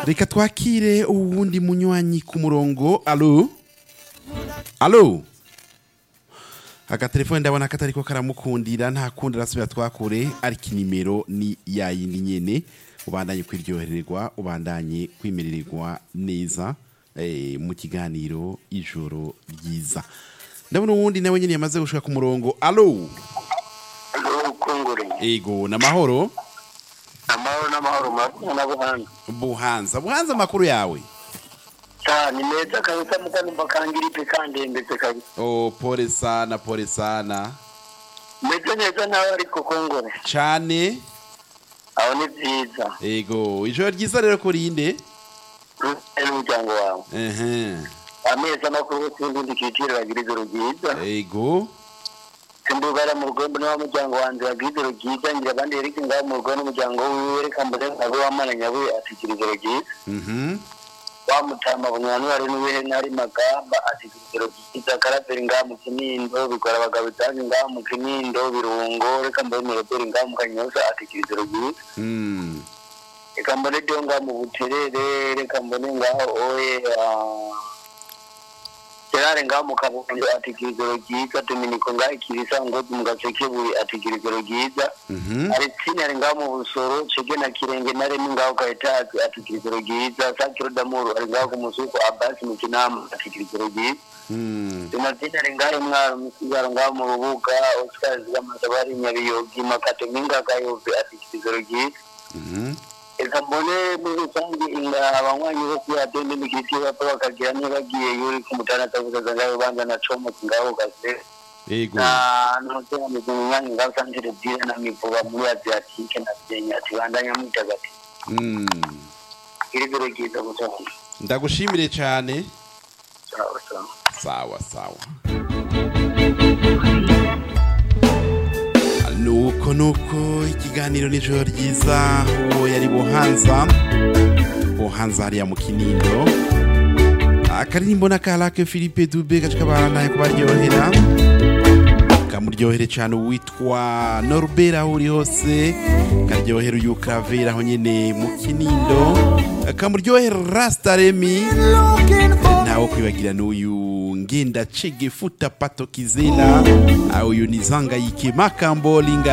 reka twakire uwundi munywanyi ku murongo alo alo agatelefone ndabona katariko karamukundira nta kundi arasubira twakure ariko inimero ni yayindi nyene ubandanye kwiryohererwa ubandanye kwimerererwa neza eh, mu kiganiro ijoro ryiza ndabona uwundi nawe nyene yamaze gushika ku murongo alo ukungure ego namahoro amahoro n'amahoro murakoze na buhanga buhanza buhanza amakuru yawe cyane meza kabisa mukanumva kangiripe kandembetse kabisa oh pole sana pole sana meze neza nawe ariko kungure cane aho ni byiza ego ijoro ryiza rero kurinde uri n'umuryango wawe ehe amezi amakuru yose y'ubundi kiciro bagira ijoro ryiza ego simbugara mu rugo mbona w'umuryango wanjye bagira ijoro ryiza ngira abandi yereke ngaho mu rugo n'umuryango wiwe reka mbone nkabe wamaranya we atikira ijoro ryiza mhm wamutama bunywanwari n'uwihe ntari magamba atikira ijoro ryiza karaveri ngaho mu kinindo bikora abagabo itange ngaho mu kinindo birungo reka mbone miroberi ngaho mu kanyoza atikira ijoro ryiza mm reka mbone dio ngaho mu buterere reka mbone ngaho oye ah, gerare ngaho mu kabondo atikira ijoro ryiza dominiko ngaho ikirisa ngozi mu gasekeburi atikira ijoro ryiza mhm Alexine ari ngaho mu busoro cege na kirenge na remi ngaho ka etaje atikira ijoro ryiza sakiro damuru ari ngaho ku musuko abasi mu kinama atikira ijoro ryiza mm donatine ari ngaho imwaro musigaro ngaho mu rubuga oscar zigamasa bari nyabiyogi makato minga kayove atikira ijoro ryiza mhm reka mbone muri rusange inga abanywanyi bo kuri radiyo n'imigiti bapfa bakagira nibagiye yuri ku mutana atavugaza ngaho banza na comotse ngaho gase ego na ntuteranije mu mwanya ngaho santire bwire na mivuba muri adriatike na senya ati bandanya mwitagati mm iri joro ryiza gusohoka ndagushimire cyane sawa sawa sawa sawa nuko nuko ikiganiro nijoro ryiza uwo yari buhanza buhanza hariya mu kinindo akaririmbo n'akarake philippe dube gace kabanaye kubaryohera kamuryohere cyane uwitwa norbert aho uri hose karyohera uyu kravera aho nyine mu kinindo kamuryohera rastaremi ntawo kwibagira n'uyu ngenda chege futa pato kizela uyu ni zangayike makambo linga